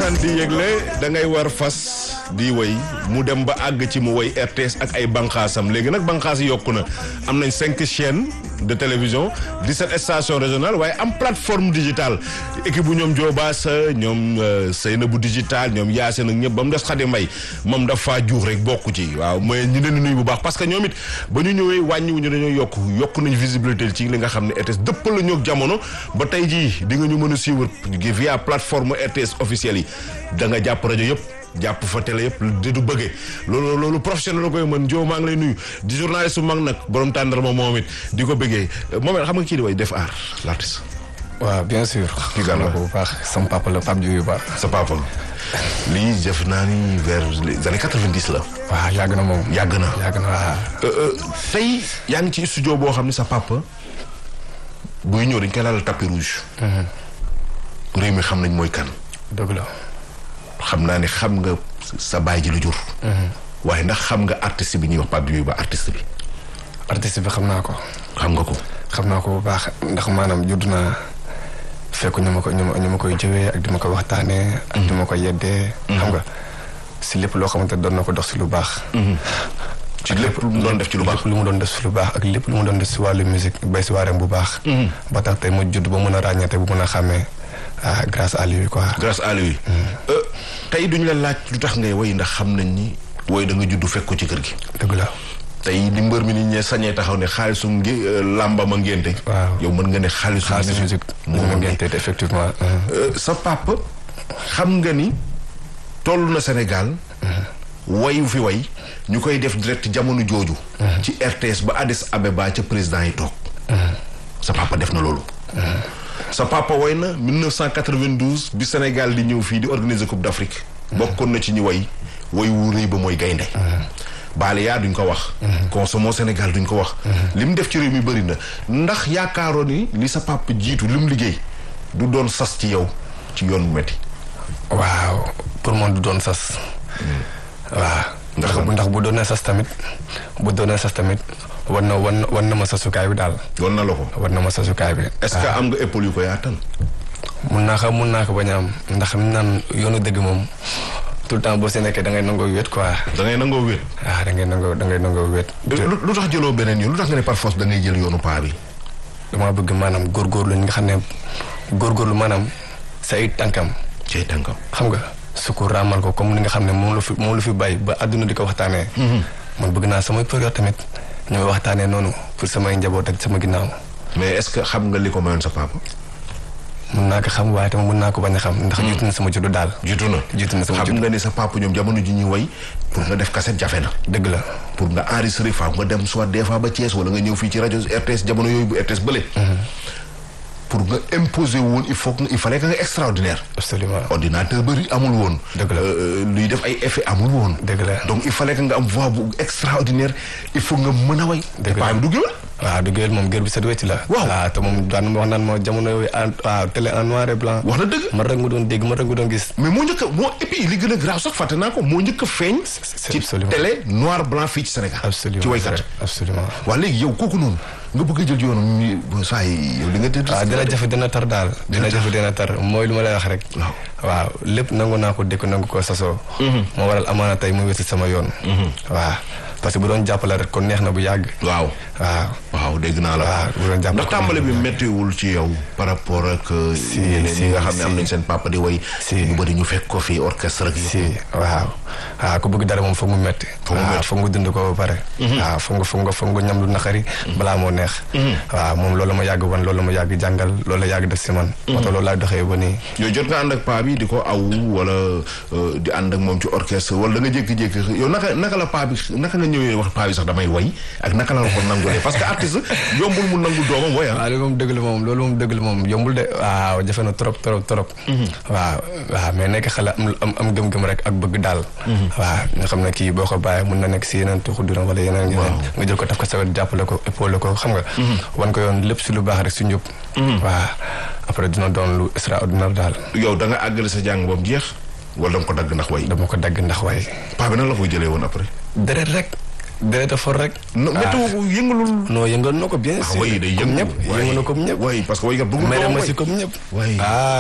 masaan di yëgle da ngay war fas di woy mu dem ba àgg ci mu woy RTS ak ay banqaasam léegi nag banqaas yi yokku na am nañ cinq chaînes de télévision 17 stations régionales waaye am plateforme digitale équipe bu ñoom Diobaasa ñoom Seyna bu digital ñoom Yacine ak ñëpp ba mu des Xadi Mbay moom dafa juux rek bokku ci waaw mooy ñu leen di nuyu bu baax parce que ñoom it ba ñu ñëwee wàññiwuñu dañoo yokk yokk nañ visibilité ci li nga xam ne RTS dëppal la ñoog jamono ba tey jii di nga ñu mën a suivre via plateforme RTS officielle yi da nga jàpp rajo yëpp jàpp fa télé yëpp di du bëggee loolu loolu professionnel la koy mën Dio maa ngi lay nuyu di journaliste su mag nag borom tàndarma moom it di ko bëggee moom it xam nga kii di way def art l'artiste. waaw bien sûr. kii gàll ko bu baax sama papa la Pape Diouf yu baax. sa papa lii def naa ni vers les années quatre-vingt-dix la. waaw yàgg na moom. yàgg na yàgg na waaw. tey yaa ngi ci studio boo xam ne sa papa buy ñëw dañ koy laal tapis rouge. réew mi xam nañ mooy kan. dëgg la. xam naa ne xam nga sa baay ji lu jur. waaye ndax xam nga artiste bi ñuy wax Pape Diouf ba artiste bi. artiste bi xam naa ko. xam nga ko. xam naa ko bu baax ndax maanaam judd naa fekk ñu ma ko ñu ma ñu ma koy jëwee ak di ma ko waxtaanee. ak di ma ko yeddee. xam nga si lépp loo xamante doon na ko dox si lu baax. ci lépp lu mu doon def ci lu baax lépp lu mu doon def si lu baax ak lépp lu mu doon def si wàllu musique bay si waareem bu baax. ba tax tey ma judd ba mën a ràññeete bu mën a xàmmee ah grâce à lui quoi. grâce à lui. tey duñu la laaj lu tax ngay woy ndax xam nañ ni. woy da nga judd fekk ko ci kër gi. dëgg la. tey li mbër mi ni ñee sañee taxaw ne xaalisu ngi làmba ma ngénte. waaw yow mën nga ne xaalisu. xaalisu musique moo ma ngénte effectivement. sa papa xam nga ni toll na Sénégal. wayu fi way ñu koy def direct jamono jooju. ci RTS ba Addis Abeba ca président yi toog. sa papa def na loolu. sa papa woy na 1992 bi Sénégal di ñëw fii di organiser Coupe d'Afrique. bokkoon na ci ñu way woy wu rëy ba mooy gaynde Baaliyaa duñ ko wax. Consommons Sénégal duñ ko wax. li mu def ci réew mi bëri na ndax yaakaaroon ni li sa papa jiitu li mu liggéey du doon sas ci yow ci yoon bu metti waaw pour man du doon sas. waaw ndax ndax bu doonee sas tamit bu doonee sas tamit war na war na war na ma sasukaay bi daal. doon na la ko. war na ma sasukaay bi. est-ce que am nga épaule yu ko yaatal. mun naa ko mun naa ko bañ a am ndax ñu naan yoonu dëgg moom tout le temps boo si nekkee da ngay nangoo wéet quoi. da ngay nangoo wéet. ah da ngay nangoo da ngay nangoo wéet. lu tax jëloo beneen yoon lu tax nga ne par force da ngay jël yoonu paa bi. damaa bëgg maanaam góorgóorlu ñi nga xam ne góorgóorlu maanaam say tànkam. say tànkam. xam nga su ko raamal ko comme ni nga xam ne moom la fi moom la fi bàyyi ba àdduna di ko waxtaanee. man bëgg naa samay période tamit ñooy waxtaanee noonu pour samay njaboot ak sama ginnaaw. mais est-ce que xam nga li ko mayoon sa papa. mun naa ko xam waaye tamit mun naa ko bañ a xam. ndax jiitu na sama juddu daal. jiitu na jiitu na sama xam juddu. nga ni sa papa ñoom jamono ji ñuy woy pour nga def cassette jafe na. dëgg la. pour nga enregistrer faa nga dem soit des fois ba Thiès wala nga ñëw fii ci rajo RTS jamono yooyu bu RTS bële. pour nga imposer woon il faut que il fallait que nga extraordinaire. absolument ordinateur bëri amul woon. Dëgg la. luy def ay effet amul woon. dëgg la. donc il fallait que nga am voix bu extraordinaire il faut nga mën a way. Dëgg la paa bi du géwél. waaw du géwél moom géwél bi set wecc la. Waaw. te moom daan na ma wax naan ma jamono yooyu en waaw télé en noir et blanc. wax na dëgg. man rek nga doon dégg man rek nga doon gis. mais moo njëkk a moo et puis li gën a grave sax fàtte naa ko moo njëkk a feeñ. c'est ci absolument. télé noir blanc fii ci Sénégal. absolument ci waykat. absolument. waa léegi yow kooku noonu nga bëgg a jël yoonu mi saa yi yow di nga tëdd. waaw dina jafe dina tar daal dina jafe dina tar mooy lu ma lay wax rek. waaw. waaw lépp nangu naa ko dékk nangu ko sasoo. moo waral amaana tey mu wési sama yoon. waaw parce que bu doon jàppale rek kon neex na bu yàgg. waaw. waaw waaw dégg naa la. waaw bu doon jàppale ndax tàmbali bi méttiwul ci yow par rapport ak. Si, ñeneen si, ñi nga xam ne si. am nañ seen papa di way. Si. ñu bëri ñu fekk ko fii orchestre ak si waaw waaw ku bëgg dara moom foog mu metti Foog mu waaw metti. foog nga dund ko ba pare waaw foog nga foog nga foog nga ñam lu naqari balaa moo neex waaw moom loolu ma yàgg wan loolu ma yàgg jàngal loolu la yàgg def si man moo tax loolu laay doxee ba nii yow jot nga ànd ak paa bi di ko aw wala euh, di ànd ak moom ci orchestre wala da nga jékki-jékki yow naka naka la paa bi naka nga ñëwee wax paa bi sax damay way ak naka la la ko nangulee parce que artiste yombul mu nangu doomam way ah. waaw loolu moom dëgg la moom loolu moom dëgg la moom yombul de waaw jafe na trop trop trop waaw waaw mais nekk xale am am am gëm-gëm rek ak bëgg daal waaw nga xam ne kii boo ko bàyyee mun na nekk si yeneen tuxu dina wala yeneen yeneen nga jël ko taf ko sa wet jàppale ko épaule ko xam nga wan ko yoon lépp si lu baax rek si njub waaw après dina doon lu extraordinaire daal yow da nga àggale sa jàng boobu jeex wala da nga ko dagg ndax way dama ko dagg ndax waaye paa bi nan la koy jëlee woon après. deret rek deret a for rek no météo yëngalul. non yëngal na ko bien ah sûr way day comme yëngu ñëpp yëngal na comme ñëpp way parce que waykat bëggul mere doomam ma way. si comme ñëpp way waaw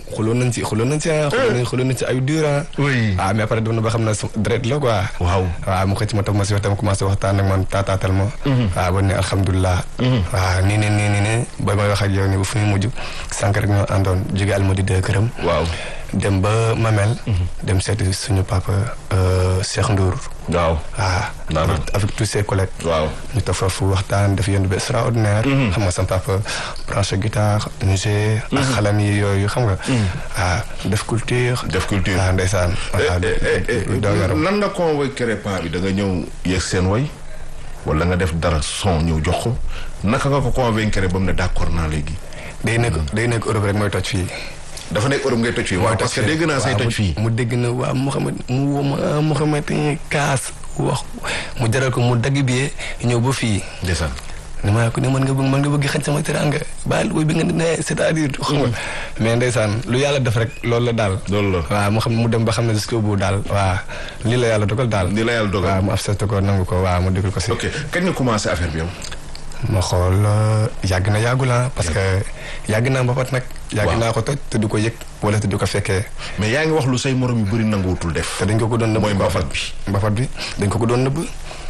xuloon nañ ci xuloon nañ ci ah. xuloon nañ xuloon nañ ci ay dur ah. oui. ah mais après dem na ba xam ne su deret la quoi. waaw. waaw mu xëcc ma toog ma si waxtaan commencé waxtaan ak man taataatal ma. waaw ba ne alhamdulilah. waaw nii nii nii nii nii ba may wax ak yow nii bu fu muy mujj sànq rek ñoo àndoon jóge almadi de këram. waaw. dem ba Mamel. dem seeti suñu papa euh, Cheikh Ndour. waaw. waaw Naana. avec avec tous ses collègues. waaw. ñu toog foofu waxtaan def yoon bu extraordinaire. xam nga sama papa branché guitare musée. ak xalam yi yooyu xam nga. waaw def culture. def culture. waaw ndeysaan. waaw lu daw yaram. lan nga convaincre paa bi da nga ñëw yeeg seen way wala nga def dara son ñëw jox ko naka nga ko convaincre ba mu ne d'accord naa léegi. day nekk day nekk Europe rek mooy toj fii. dafa nekk Europe ngay toj fii. waaw parce que dégg naa say waaw, toj mu- fii. mu dégg na waa Mouhamed mu woo ma Mouhamed kaas wax mu jaral ko mu dagg bi ñëw ba fii. ndeysaan. ne maa ko ne mën nga bëgg mën nga bëgg xañ sama teranga baal woy bi nga ne c'est-à-dire xam nga mais ndeysaan lu yàlla def rek loolu la daal loolu la. waaw mu xam mu dem ba xam ne jusqu'au bout daal waaw lii la yàlla dogal daal ni la yàlla dogal. waaw mu accepté ko nangu ko waaw mu déglu ko si ok kañ nga commencé affaire bi yow. ma xool euh, yàgg na yàggul ah parce que yàgg naa mbapat nag yàgg Waaw. naa ko toj te du ko yëg wala te du ko fekkee mais yaa ngi wax lu say morom yu bëri nanguwutul def. te dañ ko ko doon nëbb mooy quoi. mbapat bi. mbapat bi dañ ko ko doon nëbb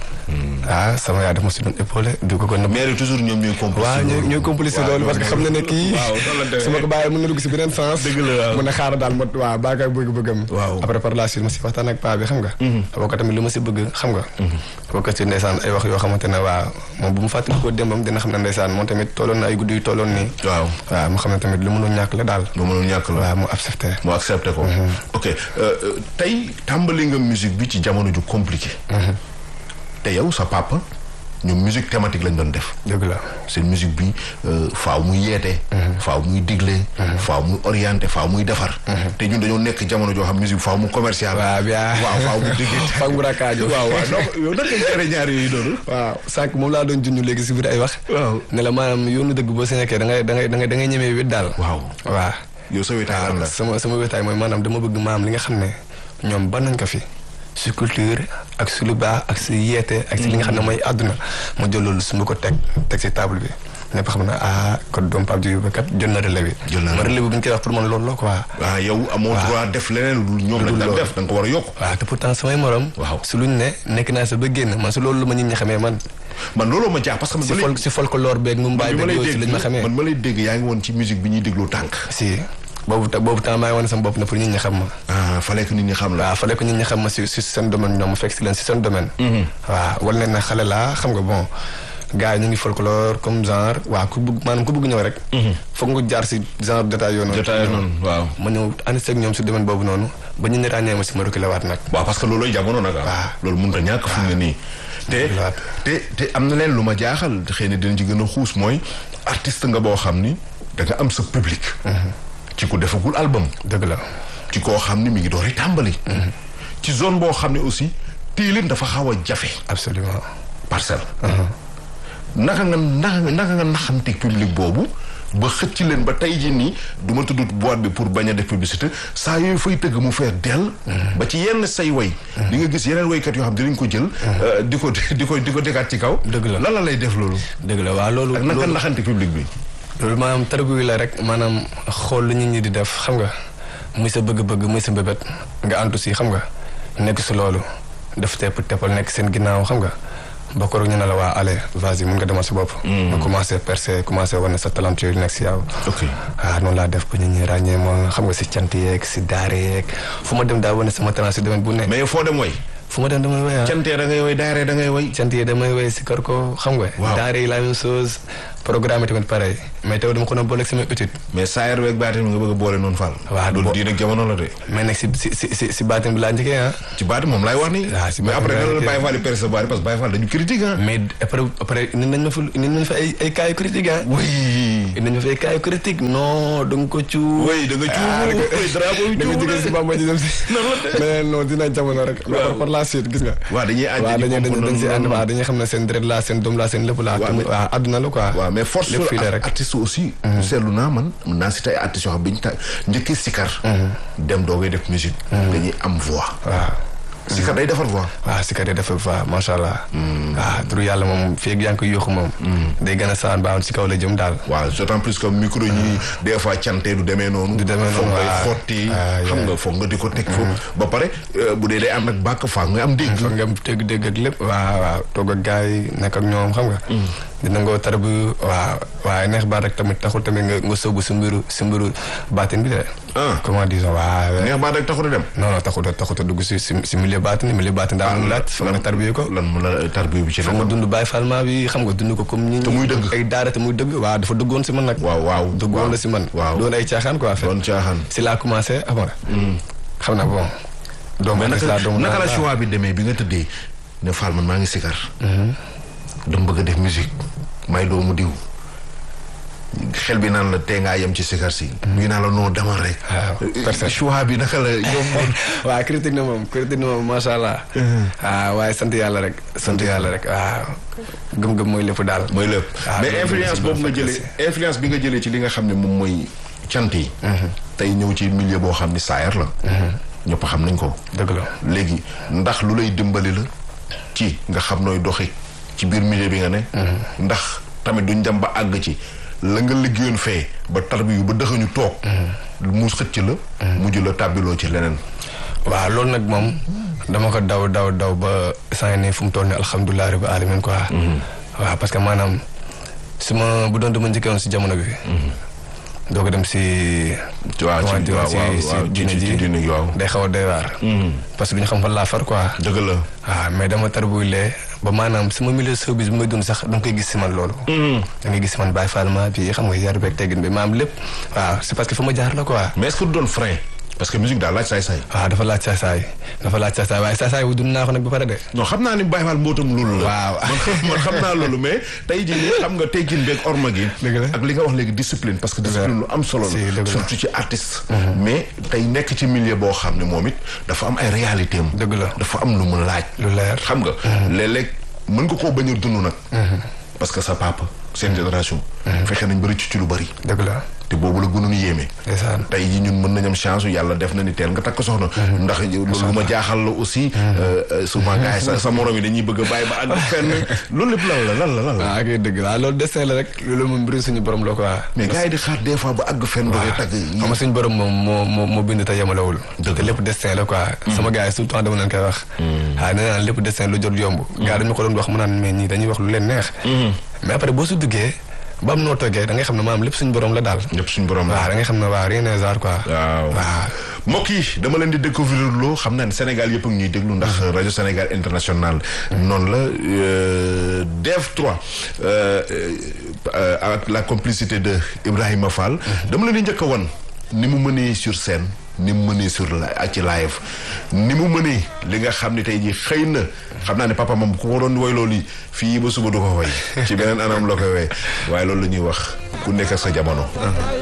ah sama yaay daf ma si doon épaulé du ko ko nëbb mais toujours ñoom ñooy complice. waaw ñoo ñoo complice loolu parce que xam na ne kii waaw noonu la demee. su ma ko bàyyee mën na dugg si beneen sens Dëgg la, waaw. mu ne xaaral daal ma waaw bàyyi ko bëgg-bëggam Waaw. après par la suite ma si waxtaan ak paa bi xam nga boo ko tamit lu ma si bëgg xam nga boo ko si ndeysaan ay wax yoo xamante ne waaw moom bu mu fàttali ko démbam dina xam ne ndeysaan moom tamit tolloon na ay guddi yu tolloon nii waaw. waaw mu xam ne tamit lu mënul ñàkk la daal ba mënul ñàkk la. waaw mu accepté mu accepté ko. ok euh, euh, tey tàmbali nga musique bi ci jamono ju compliqué. te yow sa papa ñoom musique thématique lañ doon def. dëgg la seen musique bi euh, faaw muy yeete. faaw muy digle. faaw muy orienté faaw muy defar. te ñun dañoo nekk jamono joo xam musique faaw mu commercial. waaw bien waaw faaw mu diggante. fag mu rakaajo waaw waaw donc yow naka ngay géré ñaar yooyu noonu. waaw sànq moom laa doon junj léegi si biir ay wax waaw. ne la maanaam yoonu dëgg boo si nekkee da ngay da ngay da ngay da ngay ñemee wét daal waaw waaw yow sa wéetaay lan la. sama sama wéetaay mooy maanaam dama bëgg maam li nga xam ne ñoom ban nañ ko fi si culture ak si lu baax ak si yeete ak si li nga xam ne mooy àdduna ma jël loolu su ma ko teg teg si table bi ñëpp xam ne ah kon doom Pape Diouf ba kat jël na relais bi Jël na ma relais bi bu ñu koy wax pour man loolu la quoi waaw yow amoo droit def leneen lu ñoom lañ daan loolu. def da nga ko war a yokk. waaw te pourtant samay morom Waaw. su luñ ne nekk naa sa ba génn man su loolu la ma nit ñi xamee man man looloo ma jaax parce que man si ba fol léegi si folklore beeg mu man mbaay bi ma beeg lay yooyu si dégg lañ ma xamee man ma lay dégg yaa ngi woon ci musique bi ñuy dégloo tànk. si boobu ta- boobu temps maa ngi wane sama bopp na pour nit ñi xam ma ah fallait que nit ñi xam la. waaw fallait que nit ñi xam ma si si seen domaine ñoom ma fekk si leen si seen domaine waaw wala ne na xale laa xam nga bon gars yi ñu ngi folklore comme genre waaw ku bëgg maanaam ku bëgg ñëw rek foog nga jaar si genre détail yoo noonu jotaay noonu waaw. ma ñëw ànd seeg ñoom si domaine boobu noonu ba ñu ne ràññee ma si ma reculé waat nag waaw parce que loolooy jamono nag ah. waaw. loolu mënut a ñàkk fu mu ne nii. te Waaw. te te am na leen lu ma jaaxal xëy na dinañ ci gën a xuus mooy artiste nga boo xam ni da nga am sa public. ci ku defagul album. dëgg la ci koo xam ni mi ngi doori tàmbali. ci zone boo xam ne aussi tiilin dafa xaw a jafe. absolument parcelle. naka nga naka nga naka nga naxanteeg public boobu ba xëcc leen ba tey jii nii du ma tudd boîte bi pour bañ a def publicité saa yooyu fay tëgg mu feer dell. ba ci yenn say way. di nga gis yeneen waykat yoo xam dinañ ko jël. euh, di ko di ko di ko dekaat ci kaw. Dëgg la. lan la lay def loolu. dëgg la waaw loolu ak naka loolu naxante public bi. loolu maanaam targu la rek maanaam xool lu nit ñi di def xam nga muy sa bëgg-bëgg muy sa mbébét nga antu si xam nga nekk si loolu def tepp teppal nekk seen ginnaaw xam nga ba ko ñu ne la waa allez vas-y mun nga demal sa bopp. nga commencé percer commencé wane sa talent yooyu nekk si yow. ok ah noonu laa def ba nit ñi ràññee ma xam nga si cant yeeg si daare yeeg fu ma dem daa wane sama talent si domaine bu ne. mais foo dem way. fu ma dem damay woy ah. cantee da ngay way daare da ngay way. cant yi damay woy si kër ko xam nga. Waaw. daare yi la même chose programme yi tamit pareil mais taw dama ko doon boole ak sama étude. mais saayar weeg baatin nga bëgg a boole noonu Fall. Waaw, loolu bo- diine ak jamono la de. mais nag si si si si si baatin bi laa njëkkee ah. ci baati moom laay wax nii. Ah, si mais baatin après bi nan la laay Baye Fall di percer sa baati parce que Baye Fall dañu critique ah. mais après après indi nañ ma fa indi nañ fa ay ay cas yu critique ah. oui. indi nañ ma fa ay cas yu critique non da nga ko cu. oui da nga cuubu oui drapeau bi da nga cuubu jógee si Bamba ji dem si. mais non dina jamono rek. mais Waaw. par la suite gis nga. waaw dañuy ànd waaw di dañuy comprendre dañuy dañ si ànd noonu. waaw dañuy xam ne seen deret laa seen doom laa seen lépp laa. Waaw, te mu- mais- waaw àdduna la quoi. waaw mais force lépp fii la sur rek. artiste aussi. seetlu naa man mën naa si tay artistes yoo xam bi ñu ta njëkkee sikar. dem doogay def musique. dañuy am voix. waaw sikar day defar voix. waaw si kat yi dafa fa macha allah. waaw turu yàlla moom fii ak yaa ngi koy yóoxu moom. day gën a saan baaxul si kaw la jëm daal. waaw d'autant plus que micro ñi des fois cante du demee noonu. Du demee foog noonu, ngay waaw. xotti. Ah, xam yeah. nga foog nga di ko teg foofu. ba pare euh, bu dee day ànd ak bàkk faa nga am dégg. foog nga am dégg-dégg ak lépp. waaw waaw toog ak gars yi nekk ak ñoom xam nga. di nangoo tar bu waaw waaye neex baat rek tamit taxul tamit nga nga sóobu si mbiru si mbiru baatin bi de. Ah. comment disons waaw. neex baa rek taxut a dem. non non taxut a taxut a dugg si si si milieu baatin milieu baatin daa am laaj foog nga tarbiye ko. lan mu la tarbiya bi ci foog nga la. dund bàyyi falma bi xam nga dund ko comme ñi Te muy dëgg. ay daara te muy dëgg waaw dafa dëggoon si man nag. waaw waaw. dëggoon la si man. waaw doon ay caaxaan quoi. doon caaxaan. si laa commencé xam nga. xam na bon. doomu mais gis naka laa doomu naka la naan choix bi demee bi nga tëddee ne Fall man maa ngi sikar. dama bëgg a def musique may doomu diw. xel bi naan la tee ngaa yem ci sikar si. mu ngi naan la non demal rek. waaw, perfect. choix bi naka la yomboon. waaw critique na moom critique na moom macha allah. waaw waaye sant yàlla rek. sant yàlla rek waaw. gëm-gëm mooy lépp daal. mooy lépp Ah, mais loolu influence aussi boobu nga dafa jëlee influence bi nga jëlee ci li nga xam ne moom mooy cant yi. tey ñëw ci milieu boo xam ni saayar la. ñëpp xam nañ ko. dëgg la. léegi ndax lu lay dimbali la ci nga xam nooy doxi ci biir milieu bi nga ne. ndax tamit duñ dem ba àgg ci la nga liggéeyoon fee ba tarbiyu ba dëxañu toog. mu xëcc la. mujj la tàbbiloo ci leneen. waaw loolu nag moom dama ko daw daw daw ba saa ne fu mu toll nii alhamdulilah rabbi alamin quoi. waaw parce que maanaam su ma bu doon dama njëkkee woon si jamono bi. doo ko dem si. waaw comment ci dire, waaw si waaw si waaw ci diine ci ji diine gi waaw. day xaw a doy waar. parce que du ñu xam fan laa far quoi. dëgg la. waaw mais dama tarbulee ba maanaam sama milieu showbiz bi may dund sax da nga koy gis si man loolu. da ngay gis si man Baye Falma bi xam nga yar beeg teggin bi maam lépp waaw c'est parce que fa ma jaar la quoi. mais est-ce que du doon frein parce que musique daal laaj saay-saay. waaw dafa laaj saasaay dafa laaj saasaay waaye saasaay wu dund naa ko nag ba pare de. non xam naa ni Baye Fall mbootam loolu la. Waaw. man xam man xam naa loolu mais tey jii nii xam nga teggin beeg orma gi. Dëgg la. ak li nga wax léegi discipline parce que discipline lu am solo Si, dëgg la. la. surtout ci artiste. mais tey nekk ci milieu boo xam ne moom it dafa am ay réalité am. Dëgg la. dafa am lu mu laaj. lu leer. xam nga. léeg-léeg mën nga koo bañ a dund nag. parce que sa papa seen génération. fexe nañ bëri ci ci lu bëri. dëgg la te boobu la gënoon yéeme. ndeysaan tey jii ñun mën nañ am chance yàlla def na ni teel nga takk soxna. ndax loolu lu ma jaaxal la aussi. euh, euh, souvent gars yi sa sa morom yi dañuy bëgg a bàyyi ba àgg fenn loolu lépp lan la lan la lan la. waaw kay dëgg la loolu destin la rek loolu moom mbiru suñu borom la quoi. mais gars yi di xaar des fois ba àgg fenn. dafay tagg yi. xam nga suñu borom moom moo moo moo bind te yemalewul. Dëgg te la. lépp destin la quoi. sama gars yi tout le temps dama leen koy wax. waaw nee naa lépp destin lu jot yomb. gars dañu ko doon wax mu naan mais ñii dañuy wax lu leen neex. mais après boo su duggee ba am noo toggee da ngay xam ne maanaam lépp suñu borom la daal. ñëpp suñu borom la. waaw da ngay xam ne waaw rien n'est hasard quoi. waaw waaw. mbokk yi dama leen di découvrir loo xam naa ne Sénégal yëpp a ngi ñuy déglu ndax rajo Sénégal international noonu la euh, DEV 3 euh, euh, avec la complicité de Ibrahima Fall. dama leen di njëkk a wan ni mu mënee sur scène ni mu mënee sur la ak ci live ni mu mënee li nga xam ne tey jii xëy na xam naa ne papa moom ku ko doon woy loolu yi fii ba suba du ko woy ci beneen anam la koy woy waaye loolu la ñuy wax ku nekk ak sa jamono.